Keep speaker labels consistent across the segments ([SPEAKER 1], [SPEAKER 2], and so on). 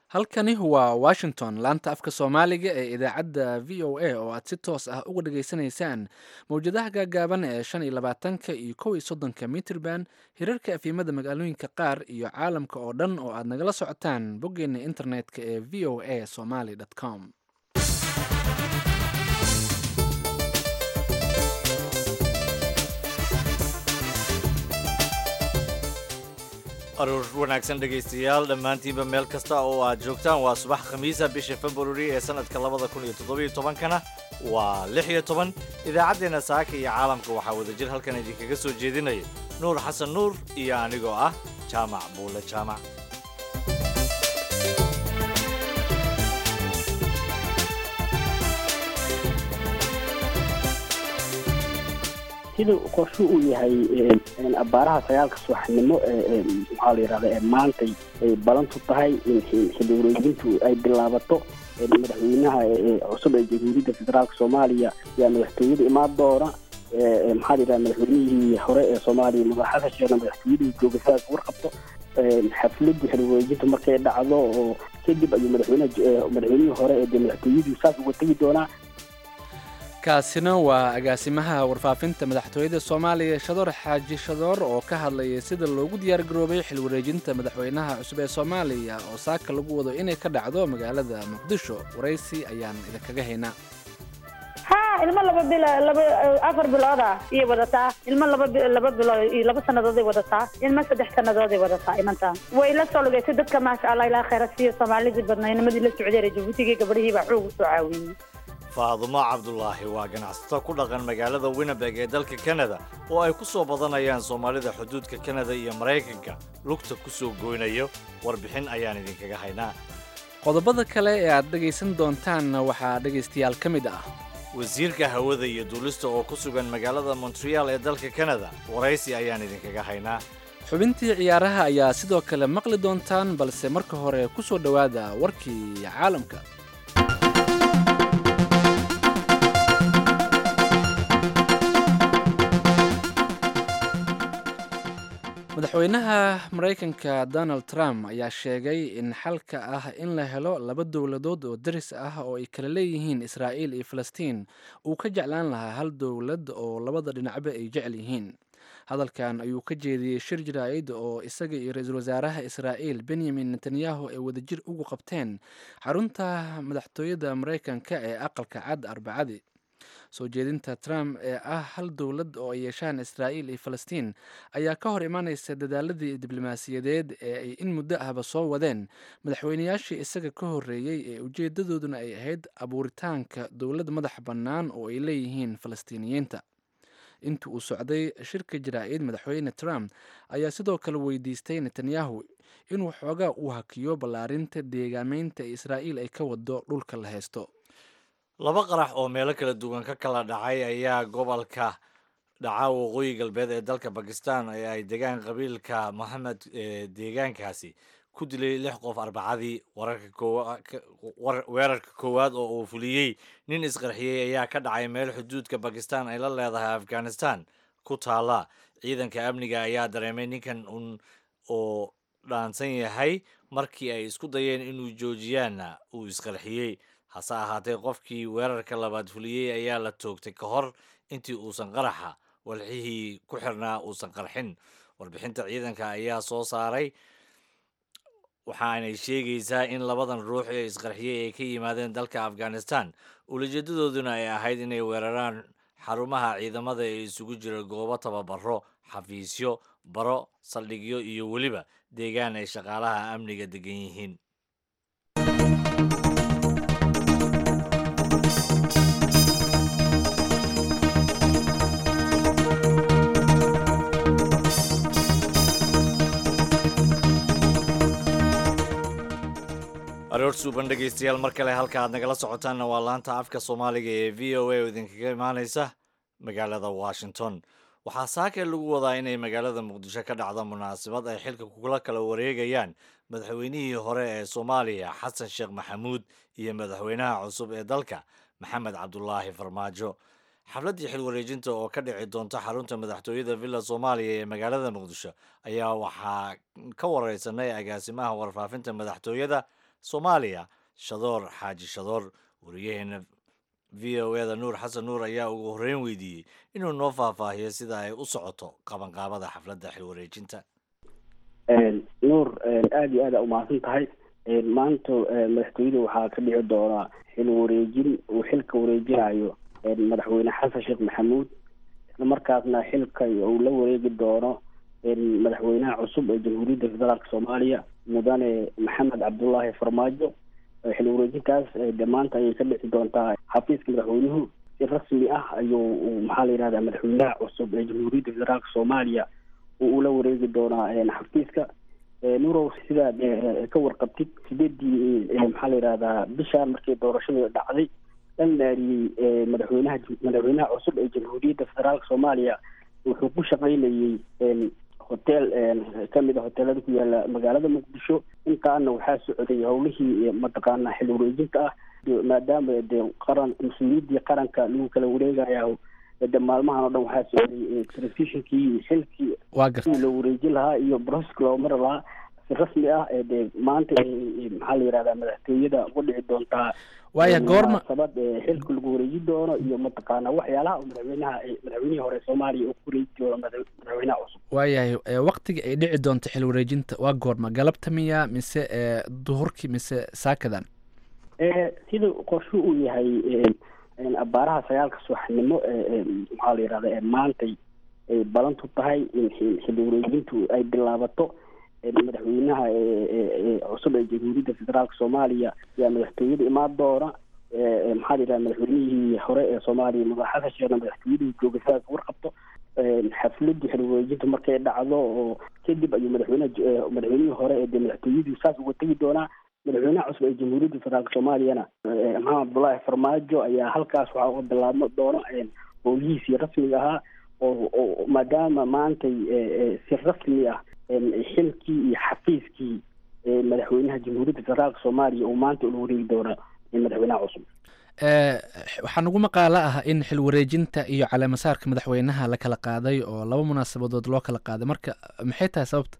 [SPEAKER 1] halkani waa washington laanta afka soomaaliga ee idaacadda v o a oo aad si toos ah uga dhageysanaysaan mowjadaha gaagaaban ee shan iyo labaatanka iyo kow iyo soddonka mitrban hirarka afiimada magaalooyinka qaar iyo caalamka oo dhan oo aad nagala socotaan boggeena internetka ee v o a somaly com
[SPEAKER 2] aruur wanaagsan dhegaystayaal dhammaantiinba meel kasta oo aad joogtaan waa subax khamiisa bisha februari ee sannadka labada kun iyo toddobiyo tobankana waa lix iyo toban idaacaddeenna saaka iyo caalamka waxaa wadajir halkan idinkaga soo jeedinaya nuur xasan nuur iyo anigoo ah jaamac buule jaamac
[SPEAKER 3] sida qorshu uu yahay abaaraha sagaalka subaxnimo maxaa la yidhahda ee maantay ay balantu tahay in xilli wareejintu ay bilaabato madaxweynaha cusub ee jamhuuriyadda federaalka soomaaliya ayaa madaxtooyada imaan doona maxaa la yidhahda madaxweynihii hore ee soomaaliya madax xasan sheekhna madaxtooyadii jooga sidaas warqabto xafladii xilli wareejinta markay dhacdo oo kadib ayuu madaxweynaha madaxweynihii hore ee dee madaxtooyadii saas uga tegi doonaa
[SPEAKER 1] kaasina waa agaasimaha warfaafinta madaxtooyada soomaaliya shadoor xaaji shadoor oo ka hadlayay sida loogu diyaar garoobay xil wareejinta madaxweynaha cusub ee soomaaliya oo saaka lagu wado inay ka dhacdo magaalada muqdisho waraysi ayaan idinkaga haynaa
[SPEAKER 4] ha ilmo laba bil laba afar bilooda iyay wadataa ilmo laba laba bilood iyo laba sanadooday wadataa ilmo saddex sanadooday wadataa imantaan way la soo lugeysay dadka maasha allah ilaa khayra siiyo soomaalidii badnaa inamadii la socdeen ee jabuutigii gabadhihii baa xoog usoo caawiyey
[SPEAKER 2] faadumo cabdulaahi waa ganacsato ku dhaqan magaalada winnebeg ee dalka kanada oo ay ku soo badanayaan soomaalida xuduudka kanada iyo maraykanka lugta ku soo goynayo warbixin ayaan idinkaga haynaa
[SPEAKER 1] qodobada kale ee aad dhegaysan doontaanna waxaa dhegaystayaal ka mid ah
[SPEAKER 2] wasiirka hawada iyo duulista oo ku sugan magaalada montreal ee dalka kanada waraysi ayaan idinkaga haynaa
[SPEAKER 1] xubintii ciyaaraha ayaa sidoo kale maqli doontaan balse marka hore ku soo dhowaada warkii caalamka madaxweynaha maraykanka donald trump ayaa sheegay in xalka ah in la helo laba dowladood oo daris ah oo ay kala leeyihiin israa'iil iyo falastiin uu ka jeclaan lahaa hal dowlad oo labada dhinacba ay jecel yihiin hadalkan ayuu ka jeediyey shir jaraa'id oo isaga iyo ra-iisul wasaaraha israa'iil benyamin netanyahu ay wadajir ugu qabteen xarunta madaxtooyada maraykanka ee aqalka cad arbacadii soo jeedinta trump ee ah hal dowlad oo ay yeeshaan israa'iil iyo falastiin ayaa ka hor imaanaysa dadaaladii diblomaasiyadeed ee ay in muddo ahba soo wadeen madaxweynayaashii isaga ka horreeyey ee ujeedadooduna ay ahayd abuuritaanka dowlad madax bannaan oo ay leeyihiin falastiiniyiinta intii uu socday shirka jaraa'id madaxweyne trump ayaa sidoo kale weydiistay netanyahu inuu xoogaa u hakiyo ballaarinta deegaameynta ee israa'iil ay ka wado dhulka la haysto
[SPEAKER 2] laba qarax oo meelo kala duwan ka kala dhacay ayaa gobolka dhaca waqooyi galbeed ee dalka bakistan ee ay degaan qabiilka mohamed ee deegaankaasi ku dilay lix qof arbacadii weerarka koowaad oo uu fuliyey nin isqarxiyey ayaa ka dhacay meel xuduudka bakistan ay la leedahay afghanistan ku taala ciidanka amniga ayaa dareemay ninkan un oo dhaansan yahay markii ay isku dayeen inuu joojiyaanna uu isqarxiyey hase ahaatee qofkii weerarka labaad fuliyey ayaa la toogtay ka hor intii uusan qaraxa walxihii ku xirnaa uusan qarxin warbixinta ciidanka ayaa soo saaray waxaanay sheegaysaa in labadan ruux ee isqarxiyey ay ka yimaadeen dalka afghanistan ulajeedadooduna ay ahayd inay weeraraan xarumaha ciidamada ee isugu jira goobo tababaro xafiisyo baro saldhigyo iyo weliba deegaan ay shaqaalaha amniga degan yihiin aroor suuban dhegaystayaal mar kale halka aad nagala socotaanna waa laanta afka soomaaliga ee v o a oo idinkaga imaaneysa magaalada washington waxaa saaka lagu wadaa inay magaalada muqdisho ka dhacdo munaasabad ay xilka kula kala wareegayaan madaxweynihii hore ee soomaaliya xasan sheekh maxamuud iyo madaxweynaha cusub ee dalka maxamed cabdulaahi farmaajo xafladdii xil wareejinta oo ka dhici doonta xarunta madaxtooyada villa soomaaliya ee magaalada muqdisho ayaa waxaa ka wareysanay agaasimaha warfaafinta madaxtooyada soomaaliya shadoor xaaji shadoor wariyaheena v o eda nuur xasan nuur ayaa ugu horreyn weydiiyey inuu noo faahfaahiyo sida ay u socoto qabanqaabada xafladda xilwareejinta
[SPEAKER 3] nuur aada iyo aada umahadsan tahay maanta madaxtooyada waxaa ka dhici doonaa xil wareejin uu xilka wareejinayo madaxweyne xasan sheekh maxamuud isla markaasna xilka uu la wareegi doono madaxweynaha cusub ee jamhuuriyadda federaalk soomaaliya mudane maxamed cabdullaahi farmaajo xil wareejintaas de maanta ayay ka dhici doontaa xafiiska madaxweynuhu si rasmi ah ayuu maxaa la yihahdaa madaxweynaha cusub ee jamhuuriyadda federaalk soomaaliya uu ula wareegi doonaa xafiiska nurow sidaad ka warqabtid sideedii maxaa la yihahdaa bishaan markii doorashadu dhacday dhan naariyey madaxweynaha madaxweynaha cusub ee jamhuuriyadda federaalk soomaaliya wuxuu ku shaqaynayey hotel kamid a hoteelada ku yaala magaalada muqdisho intaana waxaa socday howlihii mataqaana xil wareejinta ah maadaama de qaran mas-uuliyaddii qaranka lagu kala wareegaya de maalmahan oo dhan waxaa socday transitionkii xilkii
[SPEAKER 1] waa garta
[SPEAKER 3] la wareejin lahaa iyo broseska loo mari lahaa si rasmi ah de maanta maxaa la yihahdaa madaxtooyada uga dhici doontaa
[SPEAKER 1] waaya goorma
[SPEAKER 3] munaasabad xilka lagu wareejin doono iyo mataqaana waxyaalaha madaxweynaha madaxweynihii hore soomaaliya uu ku wareeji doono madaxweynaha cusub
[SPEAKER 1] waayahay waktiga ay dhici doonto xil wareejinta waa goorma galabta miya mise duhurkii mise saakadan
[SPEAKER 3] sida qorshu uu yahay abaaraha sagaalka subaxnimo maxaa la yihahda ee maantay ay balantu tahay in xilli wareejintu ay bilaabato madaxweynaha cusub ee jamhuuriyadda federaalk soomaaliya ayaa madaxtooyada imaan doona maxaa la yidhaha madaxweynihii hore ee soomaaliya madax xasan sheekhna madaxtooyadii jooga sidaas warqabto xafladii xilli wareejinta markay dhacdo oo kadib ayuu madaxweynaha madaxweynihii hore ee de madaxtooyadii saas uga tegi doonaa madaxweynaha cusub ee jamhuuriyadda federaalk soomaaliyana maxamed cabdullaahi farmaajo ayaa halkaas waxaa uga bilaabma doona howlihiisii rasmiga ahaa oo maadaama maantay si rasmi ah xilkii iyo xafiiskii madaxweynaha jamhuuriyadda federaalk soomaaliya uu maanta ula wareegi doona madaxweynaha cusub
[SPEAKER 1] waxaa nagu maqaalo ah in xil wareejinta iyo caleemasaarka madaxweynaha la kala qaaday oo laba munaasabadood loo kala qaaday marka maxay tahay sababta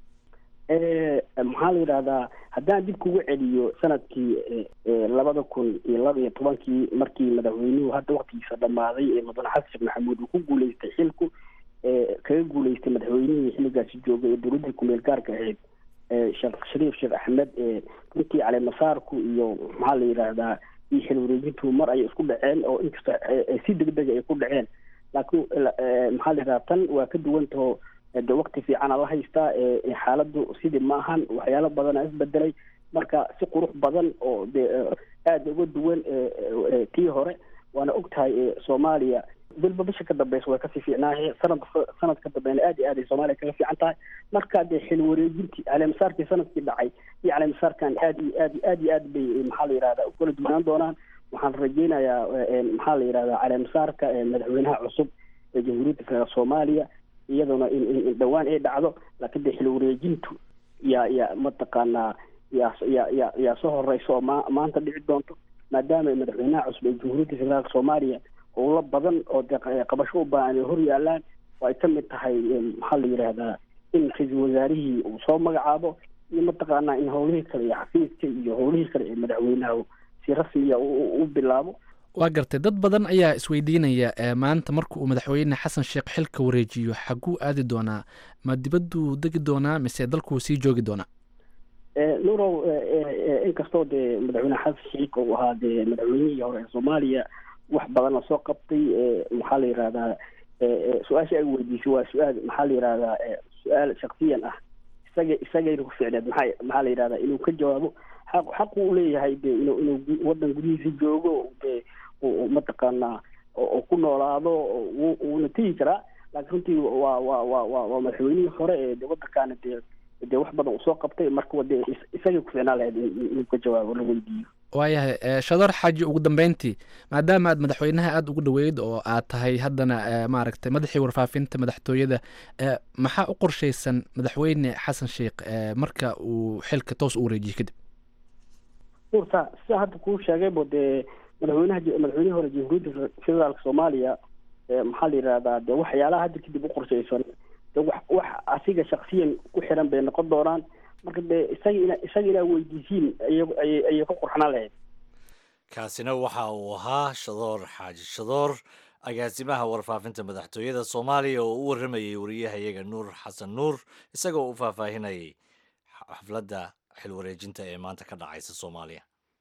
[SPEAKER 3] maxaa la yidhahdaa haddaan dib kugu celiyo sanadkii labada kun iyo laba iyo tobankii markii madaxweynuhu hadda waktigiisa dhammaaday ee mudane xasan sheekh maxamuud uu ku guuleystay xilku kaga guuleystay madaxweynihii xilligaasi joogay ee dowladdii kumeel gaarka ahayd sheekh shariif sheekh axmed runtii caleemasaarku iyo maxaa la yidhaahdaa iyo xil wareejintu mar ayay isku dhaceen oo inkasta si degdega ay ku dhaceen laakiin maxaa la yidhahdaa tan waa ka duwantaho de wakti fiicana la haystaa xaaladdu sidii ma ahan waxyaalo badana isbedelay marka si qurux badan oo de aada uga duwan tii hore waana og tahay soomaaliya bilba bisha ka dambeysa way kasii fiicnaaye sanad sanad ka dambeena aad iyo aad ay soomaaliya kaga fiican tahay marka dee xil wareejintii caleemasaarkii sanadkii dhacay iyo caleemasaarkan aad iyo aad aad iyo aad bay maxaa la yihahdaa ukala duwanaan doonaan waxaan rajeynayaa maxaa la yihahdaa caleemasaarka madaxweynaha cusub ee jamhuuriyadda federaalk soomaaliya iyaduna in in dhawaan ay dhacdo laakiin de xil wareejintu yaa yaa mataqaanaa yaa yaa yaa yaa soo horeysa oo ma maanta dhici doonto maadaama madaxweynaha cusub ee jamhuuriyadda federaalk soomaaliya howlo badan oo de qabasho u baahan ay hor yaalaan oo ay ka mid tahay maxaa la yidhaahdaa in ra-iisul wasaarihii uu soo magacaabo iyo mataqaanaa in howlihii kale iyo xafiiska iyo howlihii kale ee madaxweynaha si rasmiya u bilaabo
[SPEAKER 1] waa gartay dad badan ayaa isweydiinaya maanta marka uu madaxweyne xasan sheekh xilka wareejiyo xaguu aadi doonaa ma dibadduu degi doonaa mise dalkuu sii joogi doonaa
[SPEAKER 3] nurow inkastoo dee madaxweyne xasan sheekh uu ahaa dee madaxweynihii hore ee soomaaliya wax badan la soo qabtay maxaa la yihahdaa su-aasha ay weydiisay waa su-aal maxaa la yihahdaa su-aal shaksiyan ah isaga isagayna ku ficneed maxaa maxaa la yihahdaa inuu ka jawaabo xaq xaq uu leeyahay de inuu inuu waddan gudihiisa joogo de mataqaanaa oo ku noolaado wuuna tegi karaa laakiin runtii waa waa waa waa waa madaxweynihii hore ee de waddankaana dee dee wax badan uu soo qabtay marka de isagay ku ficnaan lahayd inuu ka jawaabo la weydiiyo
[SPEAKER 1] waayahay shador xaaji ugu dambeyntii maadaama aad madaxweynaha aada ugu dhaweyd oo aad tahay haddana maaragtay madaxii warfaafinta madaxtooyada maxaa u qorshaysan madaxweyne xasan sheekh marka uu xilka toos u wareejiyo kadib
[SPEAKER 3] urta sida hadda kuu sheegaybo dee madaxweynaha madaxweynihii hore jamhuuriyadda federaalka soomaaliya maxaa la yihahdaa de waxyaalaha hadda kadib u qorshaysan de wax wax asiga shaksiyan ku xiran bay noqon doonaan marka dee isaga ina isaga inaa weydiisiin ayay ayay ku qurxnaan lahayd
[SPEAKER 2] kaasina waxa uu ahaa shadoor xaaji shadoor agaasimaha warfaafinta madaxtooyada soomaaliya oo u warramayay wariyahayaga nuur xasan nuur isagoo u faahfaahinayay xafladda xilwareejinta ee maanta ka dhacaysa soomaaliya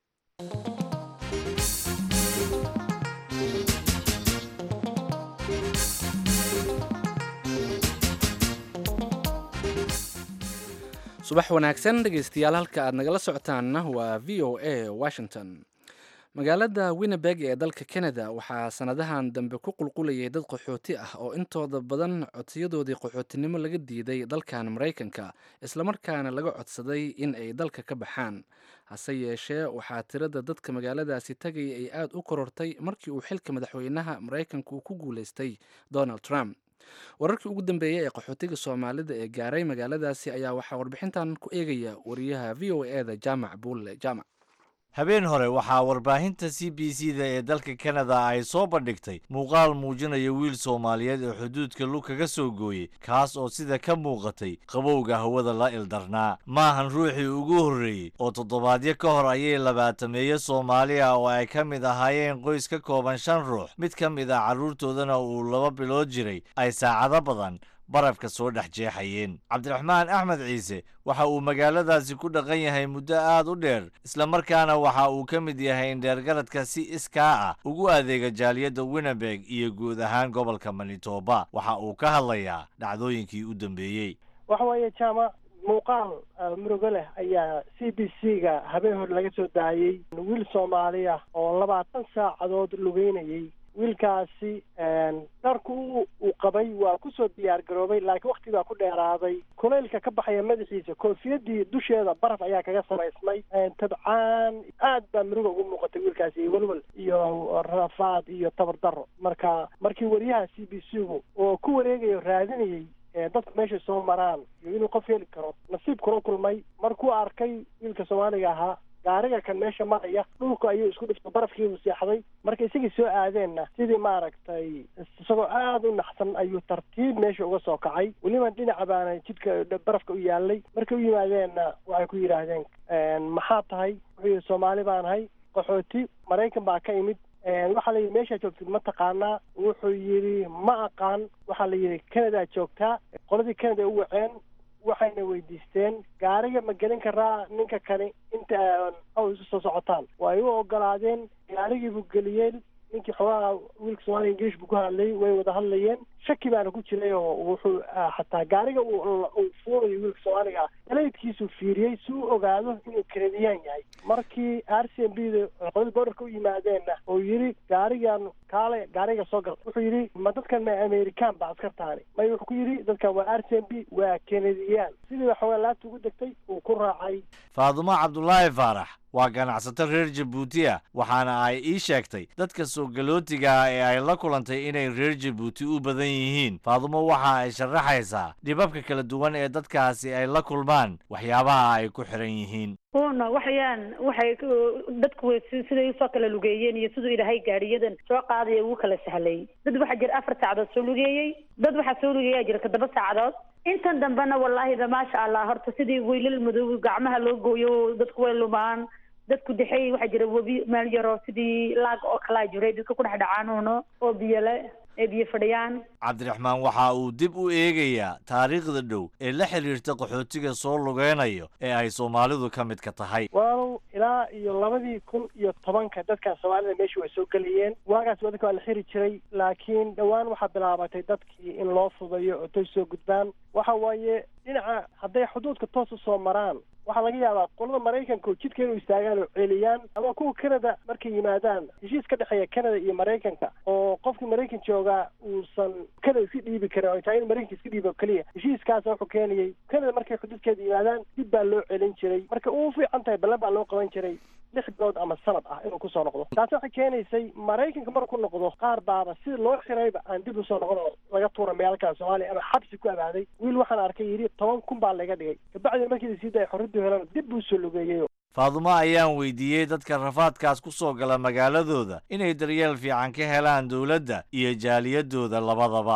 [SPEAKER 1] subax wanaagsan dhegeystayaal halka aad nagala socotaanna waa v o a washington magaalada winnebeg ee dalka canada waxaa sanadahan dambe ku qulqulayay dad qaxooti ah oo intooda badan codsiyadoodii qaxootinimo laga diiday dalkan maraykanka islamarkaana laga codsaday in ay dalka ka baxaan hase yeeshee waxaa tirada dadka magaaladaasi tagay ay aada u korortay markii uu xilka madaxweynaha maraykanka uu ku guuleystay donald trump wararkii ugu dambeeyey ee qaxootiga soomaalida ee gaaray magaaladaasi ayaa waxaa warbixintan ku eegaya wariyaha v o e da jaamac buulle jaamac
[SPEAKER 2] habeen hore waxaa warbaahinta c b c da ee dalka kanada ay soo bandhigtay muuqaal muujinaya wiil soomaaliyeed oo xuduudka lug kaga soo gooyey kaas oo sida ka muuqatay qabowga hawada la ildarnaa maahan ruuxii ugu horreeyey oo toddobaadyo ka hor ayay labaatameeyo soomaali ah oo ay ka mid ahaayeen qoys ka kooban shan ruux mid ka mid ah carruurtoodana uu laba bilood jiray ay saacado badan barafka soo dhex jeexayeen cabdiraxmaan axmed ciise waxa uu magaaladaasi ku dhaqan yahay muddo aad u dheer islamarkaana waxa uu ka mid yahay indheergaradka si iskaa ah ugu adeega jaaliyadda winnebeg iyo guud ahaan gobolka manitoba waxa uu ka hadlayaa dhacdooyinkii u dambeeyey
[SPEAKER 5] waxa weeye jaamac muuqaal murugo leh ayaa c b c ga habeen hore laga soo daayey wiil soomaali ah oo labaatan saacadood lugeynayey wiilkaasi dharku uu qabay waa kusoo diyaar garoobay laakiin wakti baa ku dheeraaday kulaylka ka baxaya madaxiisa koofiyadii dusheeda baraf ayaa kaga samaysmay tabcaan aad baa muruga ugu muuqatay wiilkaasi iyo welwel iyo rafaad iyo tabar daro marka markii wariyaha c b c gu oo ku wareegayo raadinayey dadku meeshay soo maraan iyo inuu qof heli karo nasiib kula kulmay markuu arkay wiilka soomaaliga ahaa gaariga kan meesha maraya dhulku ayuu isku dhifta barafkiibu seexday marka isagii soo aadeenna sidii maaragtay isagoo aada u naxsan ayuu tartiib meesha uga soo kacay weliba dhinaca baana jidka barafka u yaalay markay u yimaadeenna waxay ku yidhaahdeen maxaa tahay wuxuu yidhi soomaali baan ahay qaxooti maraykan baa ka imid waxaa la yidhi meeshaa joogtid ma taqaanaa wuxuu yidhi ma aqaan waxaa la yidhi canada joogtaa qoladii canada u waceen waxayna weydiisteen gaariga ma gelin karaa ninka kani inta aw isu soo socotaan way u ogolaadeen gaarigiibuu geliyeen ninkii xoogaha wiilka soomaaliya ingiliish buu ku hadlayay way wada hadlayeen shaki baana ku jiray oo wuxuu xataa gaariga uu fuulayo wiilka soomaaliga ah dalaydkiisuu fiiriyey si u ogaado inuu kanadiyaan yahay markii r c m b da qolada boorarka u yimaadeenna oo yidhi gaarigan kaale gaariga soo gal wuxuu yidhi ma dadkan ma american ba askartaani may wuxuu ku yidhi dadkan waa r c m b waa kanadiyaan sidiiba xoogaa laabta ugu degtay uu ku raacay
[SPEAKER 2] faadumo cabdulaahi faarax waa ganacsato reer jabuuti ah waxaana ay ii sheegtay dadka soo galootiga ah ee ay la kulantay inay reer jabuuti u badan yihiin faadumo waxa ay sharaxaysaa dhibabka kala duwan ee dadkaasi ay la kulmaan waxyaabaha ay ku xiran yihiin
[SPEAKER 4] una waxayaan waxay dadku way siday usoo kala lugeeyeen iyo siduu ilaahay gaadhiyadan soo qaadaya ugu kala sahlay dad waxaa jira afar saacadood soo lugeeyey dad waxaa soo lugeeyaa jira toddoba saacadood intan dambena wallaahiba maasha allah horta sidii weylal madow gacmaha loo gooyo dadku way lumaan dadku dexey waxaa jira webi meel yaroo sidii laag oo kalaa jiray dadka ku dhex dhacaanuuno oo biyole ee biyo fadhiyaan
[SPEAKER 2] cabdiraxmaan waxa uu dib u eegayaa taariikhda dhow ee la xidhiirta qaxootiga soo lugeynayo ee ay soomaalidu ka mid ka tahay
[SPEAKER 5] waalow ilaa iyo labadii kun iyo tobanka dadkan soomaalida meesha way soo gelayeen waagaas wadanka waa la xiri jiray laakiin dhowaan waxaa bilaabatay dadkii in loo fudayo oo tay soo gudbaan waxa waaye dhinaca hadday xuduudka toos usoo maraan waxaa laga yaabaa qolada maraykanka oo jidka inuu istaagaan oo celiyaan ama kuwa canada markay yimaadaan heshiis ka dhexeeya canada iyo maraykanka oo qofkii maraykan joogaa uusan canada iska dhiibi karin oo taa in maraykanka iska dhiibo keliya heshiiskaasa wuxuu keenayay canada markay xuduudkeeda yimaadaan dib baa loo celin jiray marka uu fiican tahay ballan baa loo qaban jiray lix bilood ama sanad ah inuu kusoo noqdo taasi waxay keenaysay maraykanka marku noqdo qaar baaba sida loo xirayba aan dib usoo noqon oo laga tuura meelkaa soomaaliya ama xabsi ku abaaday wiil waxaan arkay yidhi toban kun baa laga dhigay kabacdina markii la sii daaya xorriyaddu helan dib buu soo lugeeyey
[SPEAKER 2] faadumo ayaan weydiiyey dadka rafaadkaas ku soo gala magaaladooda inay daryeel fiican ka helaan dowladda iyo jaaliyadooda labadaba
[SPEAKER 4] wallaahi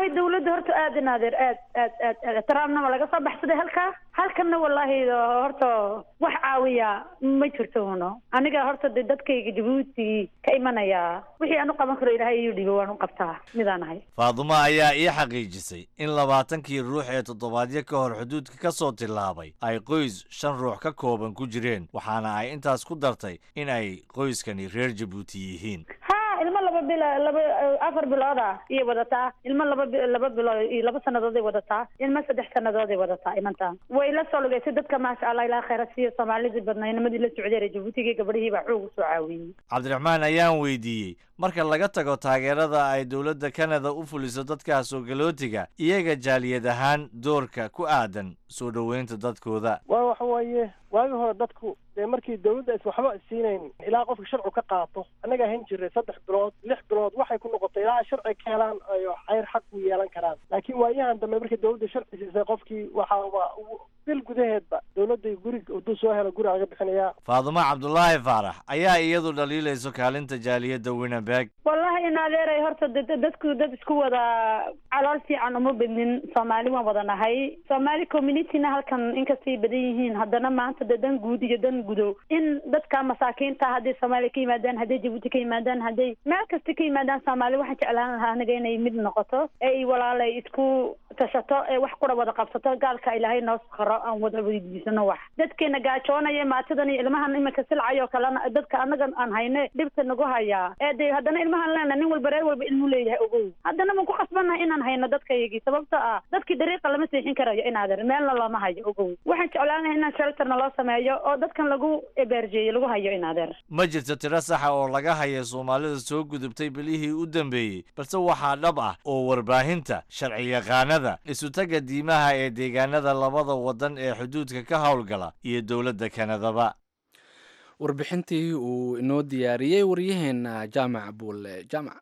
[SPEAKER 4] wallaahi dawladda horta aad in adeer aad aad aad aad trumpna waa laga soo baxsaday halkaa halkanna wallaahi horta wax caawiya ma jirto uno aniga horta de dadkayga jabuuti ka imanaya wixii aan u qaban karo ilaahay iyu dhibo waan u qabtaa midaan ahay
[SPEAKER 2] faadumo ayaa ii xaqiijisay in labaatankii ruux ee toddobaadyo ka hor xuduudka ka soo tillaabay ay qoys shan ruux ka kooban ku jireen waxaana ay intaas ku dartay in ay qoyskani reer jabuuti yihiin
[SPEAKER 4] ha ilmo laba bilo laba afar bilooda iyo wadataa ilmo laba bi- laba bilood iyo laba sanadooday wadataa ilmo saddex sanadooday wadataa imantaan way la soo lugeysay dadka maasha allah ilaa khayra siiyo soomaalidii badnay nimadii la socday reer jabuutigii gabadhihii baa xoog usoo caawiyey
[SPEAKER 2] cabdiraxmaan ayaan weydiiyey marka laga tago taageerada ay dowladda kanada u fuliso dadka soo galootiga iyaga jaaliyad ahaan doorka ku aadan soo dhoweynta dadkooda
[SPEAKER 5] waa waxa weeye waagii hore dadku dee markii dawladda is waxba siinayn ilaa qofka sharcu ka qaato annaga ahan jiray saddex bilood lix bilood waxay ku noqotay ilaa sharci ka helaan ay cayr xaq u yeelan karaan laakiin waayahan dambe markii dawladda sharci siisay qofkii waxa waa bil gudaheedba dawladda guriga hadduu soo helo guri laga bixinayaa
[SPEAKER 2] faadumo cabdulaahi faarax ayaa iyadu dhaliilayso kaalinta jaaliyadda winnebeg
[SPEAKER 4] wallahi in adeeray horta de- de- dadku dad isku wada calool fiican uma bednin soomaali waan wada nahay soomaali communityna halkan inkastay badan yihiin haddana maanta de dan guud iyo dan gudo in dadka masaakiinta hadday soomaaliya ka yimaadaan hadday jabuuti ka yimaadaan hadday meel kasta ka yimaadaan soomaali waxaan jeclaan lahaa aniga inay mid noqoto ee ay walaalay isku tashato ee wax kura wada qabsato gaalka ilaahay noo sakharo aan wada weydiisano wax dadkeena gaajoonaya maatidan iyo ilmahan iminka silcayo kalena dadka anaga aan hayne dhibta nagu hayaa ee de haddana ilmahan leena nin walba reer walba ilmu leeyahay ogow haddana waan ku khasbannahay inaan hayno dadkayagii sababto ah dadkii dariiqa lama seexin karayo inaader meelna looma hayo ogow waxaan jeclaan lahay inaan shelterna loo sameeyo oo dadkan lagu ebeerjeeyo lagu hayo inaader
[SPEAKER 2] ma jirto tiro saxa oo laga haya soomaalida soo gudubtay bilihii u dambeeyey balse waxaa dhab ah oo warbaahinta sharciyaqaanada isutaga diimaha ee deegaanada labada waddan ee xuduudka ka howlgala iyo dowladda kanadaba
[SPEAKER 1] warbixintii uu inoo diyaariyey waryaheena jaamac buule jaamac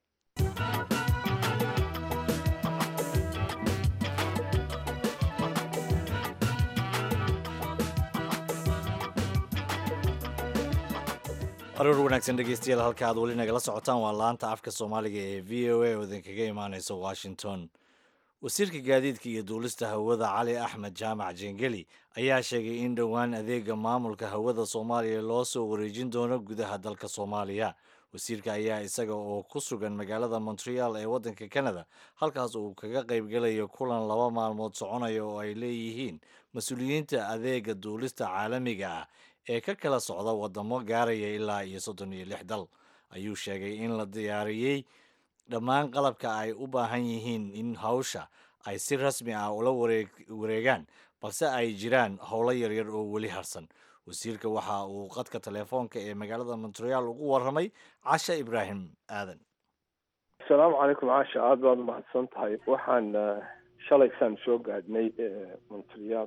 [SPEAKER 2] aroor wanaagsan dhegeystayaal halka aad weli nagala socotaan waa laanta afka soomaaliga ee v o a oo idinkaga imaaneysa washington wasiirka gaadiidka iyo duulista hawada cali axmed jaamac jengeli ayaa sheegay in dhowaan adeega maamulka hawada soomaaliya loo soo wareejin doono gudaha dalka soomaaliya wasiirka ayaa isaga oo ku sugan magaalada montreal ee waddanka canada halkaas uu kaga qaybgelayo kulan laba maalmood soconaya oo ay leeyihiin mas-uuliyiinta adeega duulista caalamiga ah ee ka kala socda wadamo gaaraya ilaa iyo soddon iyo lix dal ayuu sheegay in la diyaariyey dhammaan qalabka ay u baahan yihiin in hawsha ay si rasmi ah ula wareeg- wareegaan balse ay jiraan howlo yaryar oo weli harsan wasiirka waxa uu qadka telefoonka ee magaalada montreal ugu warramay casha ibraahim aadan
[SPEAKER 6] asalaamu calaykum caasha aada baad umahadsan tahay waxaan eh, shalaysaan soo gaadhnay eh, montreal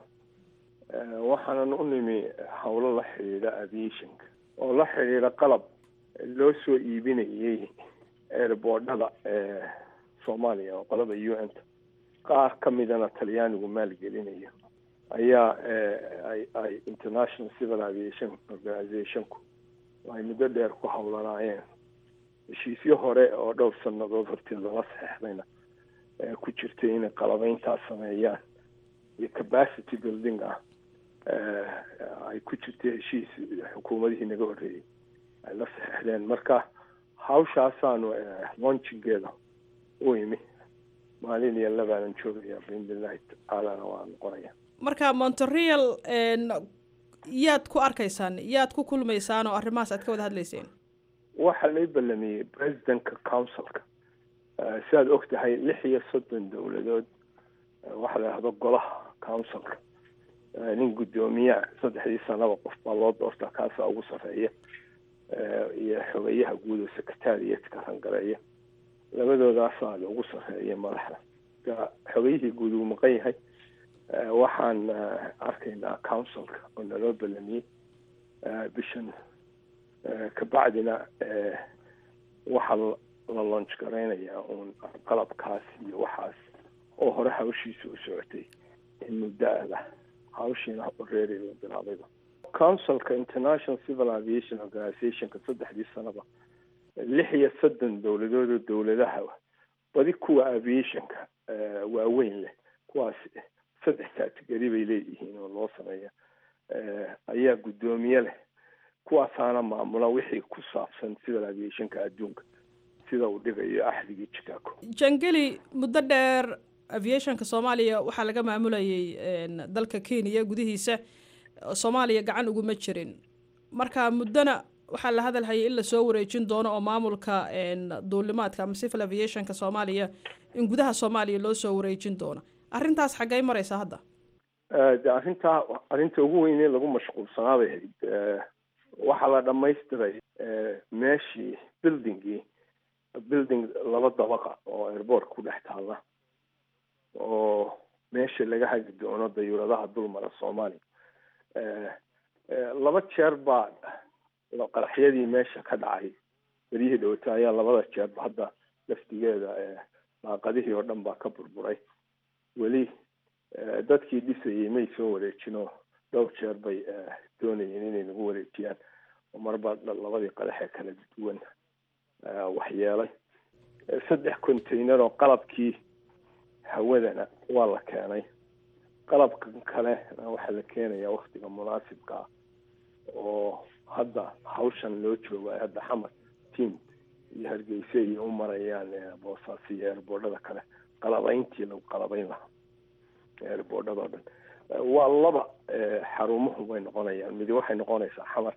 [SPEAKER 6] Eh, waxaanan u nimi howlo la xidhiidha aviationka oo la xidhiidha qalab loo soo iibinayay airboordhada ee soomaaliya oo qolada u n ta qaar ka midana talyaanigu maalgelinayo ayaa eh, ay ay international civil aviation organizationku ay muddo dheer ku howlanaayeen heshiisyo hore oo dhowr sannadood hortii lala saxeixdayna ee ku jirtay inay qalabayntaas sameeyaan iyo capacity building ah eh, ay ku jirtay heshiis xukuumadihii naga horreeyey ay la saxeixdeen marka hawshaasaanu eh, launchingeeda u imi maalin iyo labaanan joogaya biidnillahi tacaalana waa noqonaya
[SPEAKER 7] marka montreal een, yaad ku arkaysaan yaad ku kulmaysaan oo arrimahaas aad ka wada hadlayseen
[SPEAKER 6] waxaa lay ballamiyey presidentka councilka Eh, sidaad og tahay lix iyo soddon dowladood eh, waxaa la yidhahdo golaha councilka Eh, nin guddoomiya saddexdii sanaba qof baa loo doortaa kaasaa ugu sarreeya Eh, iyo xogeyaha guud oo secretariatka rangareeya labadoodaasaa ugu sarreeya madaxda marka xogeyihii guud uu maqan yahay Eh, waxaan eh, arkaynaa councilka oo naloo ballamiyey eh, bishan Eh, kabacdina eh, waxaa la- la launch garaynayaa uun qalabkaas iyo waxaas oo hore hawshiisa u socotay in muddo ada hawshiina reeri la bilaabayba councilka international civil aviation organizationka saddexdii sanaba lix iyo soddon dowladood oo dowladaha badi kuwa aviationka waaweyn leh kuwaas saddex category bay leeyihiin oo loo sameeya ayaa guddoomiye leh kuwaasaana maamula wixii ku saabsan civil aviationka adduunka sida uu dhigayo axdigii chicago
[SPEAKER 7] jangeli muddo dheer aviationka soomaaliya waxaa laga maamulayay dalka kenya gudihiisa soomaaliya gacan uguma jirin marka muddona waxaa la hadalhayay in lasoo wareejin doono oo maamulka duulimaadka ama civil aviationka soomaaliya in gudaha soomaaliya loo soo wareejin doono arrintaas xaggay maraysa hadda
[SPEAKER 6] de arrintaa arrinta ugu weynee lagu mashquulsanaa bay ahayd waxaa la dhamaystiray meeshii buildingii building laba dabaqa oo airport ku dhex taalla oo meesha laga hagi doono dayuuradaha dulmara soomaaliya laba jeer baa qaraxyadii meesha ka dhacay beryihii dhawata ayaa labada jeerba hadda laftigeeda daaqadihii oo dhan baa ka burburay weli dadkii dhisayay may soo wareejinoo dhowr jeer bay doonayeen inay nagu wareejiyaan oo marba labadii qadaxee kala duwan waxyeelay saddex container oo qalabkii hawadana waa la keenay qalabkan kale waxaa la keenayaa waktiga munaasibka ah oo hadda hawshan loo jooga hadda xamar team iyo hargeysa iyo u marayaan boosaas iyo eerboodhada kale qalabayntii lagu qalabayn lahaa eerboodhadao dhan waa laba xarumuhu bay noqonayaan midi waxay noqonaysaa xamar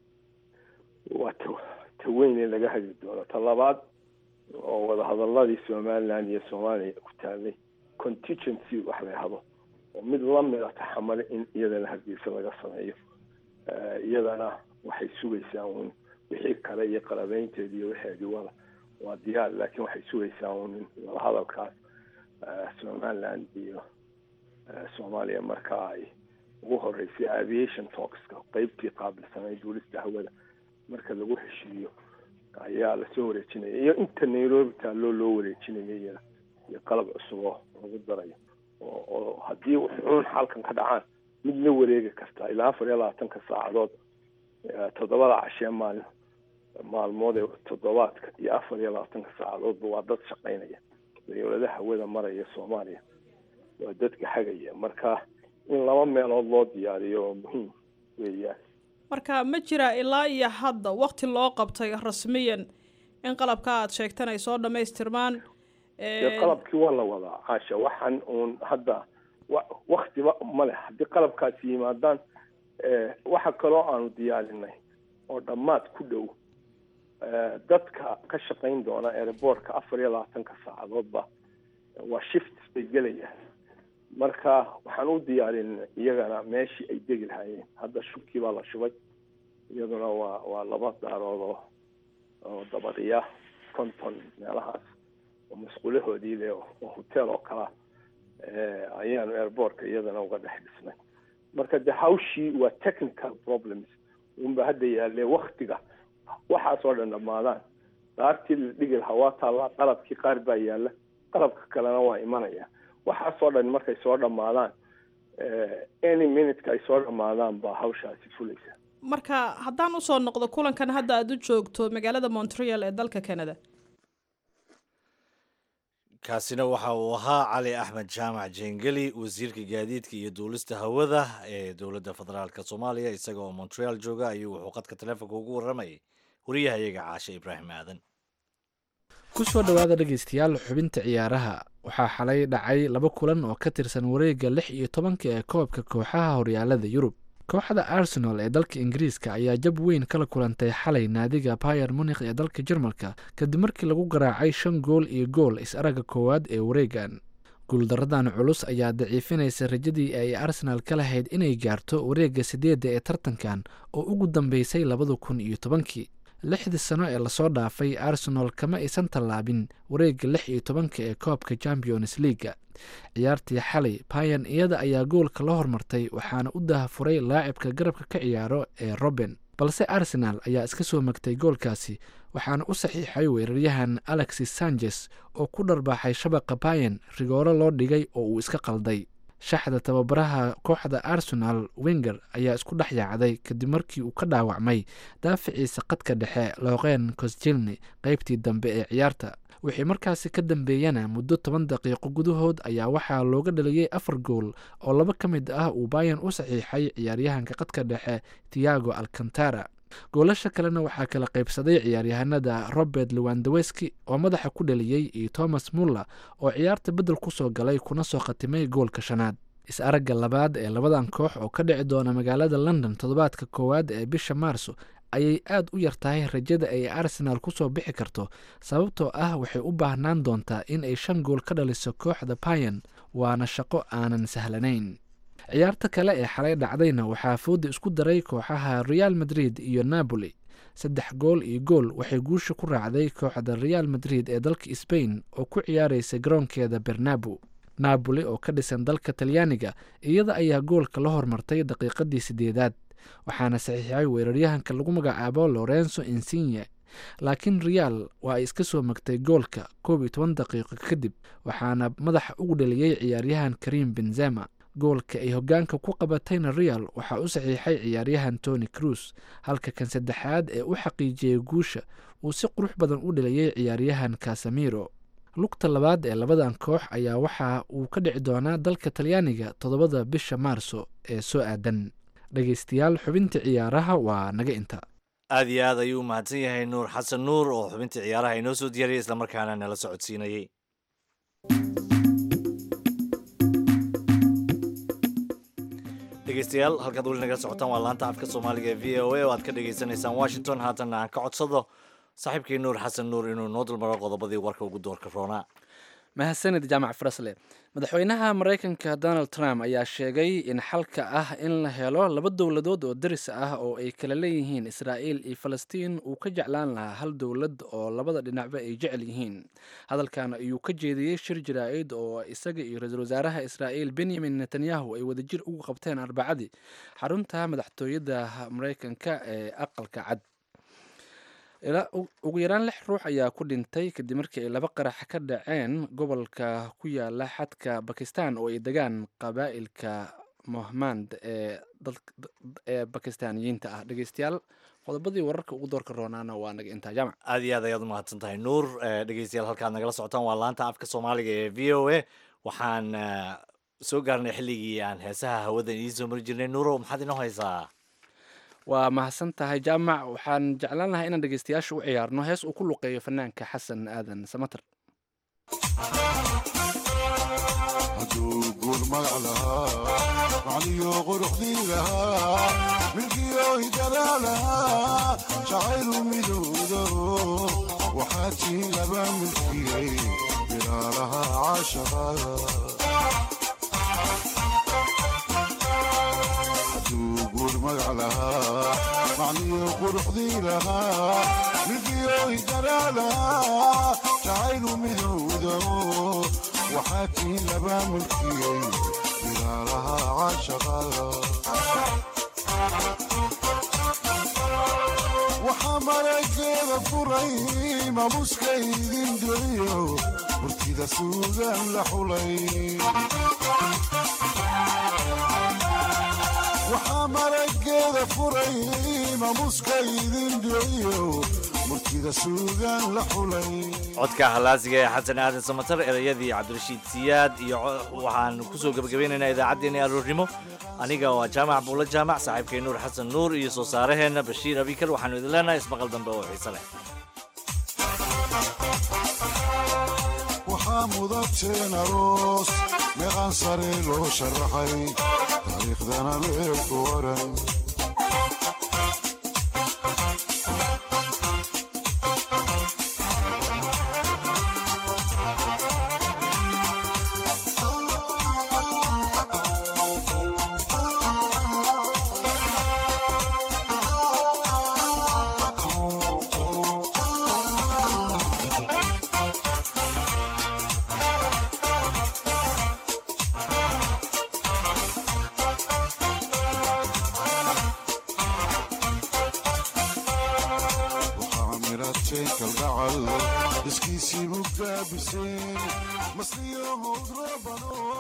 [SPEAKER 6] waa ta ta weyn ee laga hagi doono ta labaad oo wadahadaladii somaliland iyo soomaaliya ku taalay contingency wax la yahdo oo mid lamida taxamale in iyadana hargeysa laga sameeyo iyadana waxay sugaysaa un wixii kale iyo qalabeynteedi iyo wixeedi wada waa diyaar laakiin waxay sugaysaa un wadahadalkaas somaliland iyo soomaaliya marka ay ugu horeysay aviation talkska qeybtii qaabilsanayd duulista hawada marka lagu heshiiyo ayaa lasoo wareejinaya iyo inta nairobi taalloo loo wareejinaya iyada iyo qalab cusub oo lagu darayo oo oo haddii wuxuun xalkan ka dhacaan mid la wareegi kartaa ilaa afar iyo labaatanka saacadood toddobada cashee maalin maalmood ee toddobaadka iyo afar iyo labaatanka saacadoodba waa dad shaqaynaya dawladaha hawada maraya soomaaliya waa dadka hagaya marka in laba meelood loo diyaariyo oo muhiim weeyaan
[SPEAKER 7] marka ma jira ilaa iyo hadda wakti loo qabtay rasmiyan in qalabka aad sheegtan ay soo dhamaystirmaan
[SPEAKER 6] dee qalabkii waa la wadaa caasha waxaan uun hadda waktiba male haddii qalabkaasi yimaadaan waxa kaloo aanu diyaarinay oo dhammaad ku dhow dadka ka shaqayn doona airboortka afar iyo labaatanka saacadoodba waa shift bay gelayaan marka waxaan u diyaarinay iyagana meeshii ay degi lahaayeen hadda shubkii baa la shubay iyaduna waa waa laba daarood oo oo dabadiya konton meelahaas oo masquulahoodii le oo hotel oo kalea ayaanu airboortka iyadana uga dhex dhisnay marka de hawshii waa technical problems unba hadda yaalle waktiga waxaasoo dhan dhamaadaan daartii la dhigi lahaa waa taallaa qalabkii qaar baa yaalla qalabka kalena waa imanaya waxaasoo dhan markay soo dhamaadaan any minuteka ay soo dhamaadaan baa hawshaasi fulaysa
[SPEAKER 7] marka haddaan usoo noqdo kulankan hadda aada u joogto magaalada montreal ee dalka canada
[SPEAKER 2] kaasina waxa uu ahaa cali axmed jaamac jengeli wasiirka gaadiidka iyo duulista hawada ee dowladda federaalk soomaaliya isaga oo montreal jooga ayuu wuxuu qadka taleefonka ugu warramayay wariyahayaga caashe ibraahim aadan
[SPEAKER 1] ku soo dhowaada dhegeystayaal xubinta ciyaaraha waxaa xalay dhacay laba kulan oo ka tirsan wareegga lix iyo tobanka ee koobka kooxaha horyaalada yurub kooxda arsenal ee dalka ingiriiska ayaa jab weyn kala kulantay xalay naadiga bayer munikh ee dalka jarmalka kadib markii lagu garaacay shan gool iyo gool is-aragga koowaad ee wareegan guuldaradan culus ayaa daciifinaysa rajadii ay arsenaal ka lahayd inay gaarto wareegga sideedda ee tartankan oo ugu dambeysay labada kun iyo tobankii lixdii sano ee lasoo dhaafay arsenal kama aysan tallaabin wareegga lix iyo tobanka ee koobka champions leaga ciyaartii xalay bayan iyada ayaa goolka la hormartay waxaana u dahafuray laacibka garabka ka ciyaaro ee roben balse arsenal ayaa iska soo magtay goolkaasi waxaana u saxiixay weeraryahan alexis sanchez oo ku dharbaaxay shabaqa bayan rigooro loo dhigay oo uu iska qalday shaxda tababaraha kooxda arsenal wenger ayaa isku dhex yaacday kadib markii uu ka dhaawacmay daaficiisa qadka dhexe looqeen kosjilni qeybtii dambe ee ciyaarta wixii markaasi ka dambeeyana muddo toban daqiiqo gudahood ayaa waxaa looga dhaliyey afar gool oo laba ka mid ah uu bayan u saxiixay ciyaaryahanka qadka dhexe tiago alcantara goolasha kalena waxaa kala qaybsaday ciyaaryahanada robert lewandaweski oo madaxa ku dhaliyey iyo thomas muller oo ciyaarta beddel ku soo galay kuna soo khatimay goolka shanaad is-aragga labaad ee labadan koox oo ka dhici doona magaalada london toddobaadka koowaad ee bisha maarso ayay aad u yar tahay rajada ay arsenaal ku soo bixi karto sababtoo ah waxay u baahnaan doontaa in ay shan gool ka dhaliso kooxda bayan waana shaqo aanan sahlanayn ciyaarta kale ee xalay dhacdayna waxaa fooda isku daray kooxaha real madrid iyo napoli saddex gool iyo gool waxay guusha ku raacday kooxda real madrid ee dalka sbain oo ku ciyaaraysa garoonkeeda bernabo napoli oo ka dhisan dalka talyaaniga iyada ayaa goolka la hormartay daqiiqadii sideedaad waxaana saxiixay weeraryahanka lagu magacaabo lorenzo insigne laakiin real waa ay iska soo magtay goolka koob iyo toban daqiiqo kadib waxaana madaxa ugu dhaliyey ciyaaryahan karim benzema goolka ay hogaanka ku qabatayna real waxaa u saxiixay ciyaaryahan tony cruz halka kan saddexaad ee u xaqiijiyey guusha uu si qurux badan u dhaliyey ciyaaryahan casamiro lugta labaad ee labadan koox ayaa waxa uu ka dhici doonaa dalka talyaaniga toddobada bisha maarso ee soo aadan dhegeystayaal xubinta ciyaaraha waa naga inta
[SPEAKER 2] aad iyo aad ayuu u mahadsan yahay nuur xasan nuur oo xubintii ciyaaraha inoo soo diyaariyay islamarkaana nala socodsiinayey dhegeystayaal halkaad weli naga socotaan waa laanta afka soomaaliga ee v o a oo aad ka dhagaysanaysaan washington haatanna aan ka codsado saaxiibkii nuur xasan nuur inuu noo dulmaro qodobadii warka ugu doorka roonaa
[SPEAKER 1] mahadsanid jaamac farasle madaxweynaha maraykanka donald trump ayaa sheegay in xalka ah in la helo laba dowladood oo daris ah oo ay kala leeyihiin israa'iil iyo falastiin uu ka jeclaan lahaa hal dowlad oo labada dhinacba ay jecel yihiin hadalkan ayuu ka jeediyey shir jaraa'id oo isaga iyo ra-iisul wasaaraha israa'iil benyamin netanyahu ay wadajir ugu qabteen arbacadii xarunta madaxtooyada maraykanka ee aqalka cad ugu yaraan lix ruux ayaa ku dhintay kadib markii ay laba qarax ka dhaceen gobolka ku yaala xadka bakistan oo ay degaan qabaa'ilka mohmand ee ee bakistaaniyiinta ah dhegeystayaal qodobadii wararka ugu doorka roonaana waa naga intaa jaamac
[SPEAKER 2] aad iyo aad ayaad u mahadsan tahay nuur dhegeystayaal halkaad nagala socotaan waa laanta afka soomaaliga ee v o a waxaan soo gaarnay xilligii aan heesaha hawada idiin soo mari jirnay nuuro maxaad inoo haysaa
[SPEAKER 1] waa mahadsan tahay jaamac waxaan jeclaan lahaa inaan dhegeystayaasha u ciyaarno hees uu ku luqeeyo fanaanka xasan aadan samater
[SPEAKER 8] hadduu guur magac lahaa macniyo quruxdii lahaa milkiyo hidalaa lahaa jacaylu midowdo waxaa tii laba milkiyey bilaalaha caashaqa guur magac lahaa macniyo quruxdii lahaa milkiyo hidalaa lahaa jacaylu midowdo waxaa tii laba mulkiyey bilaalaha caashaqada waxaa malageeda furay mamuska idin doliyo murtida suugan la xulay waxaa marageeda furay mamuska idin dhiciyo murtida suugan la xulay
[SPEAKER 2] codka halaasiga ee xasan aadan samatar erayadii cabdirashiid siyaad iyo waxaan kusoo gebagabeynaynaa idaacaddeenii aroornimo aniga waa jaamac buulo jaamac saaxiibkay nuur xasan nuur iyo soo saaraheenna bashiir abikar waxaanu idin leenahay ismaqal dambe oo xiise leh
[SPEAKER 8] waxaa mudateen aroos meeqaan sare loo sharaxay taariikhdana leelku waran kalgacal iskiisii mugaabiseen masliyo howd rabano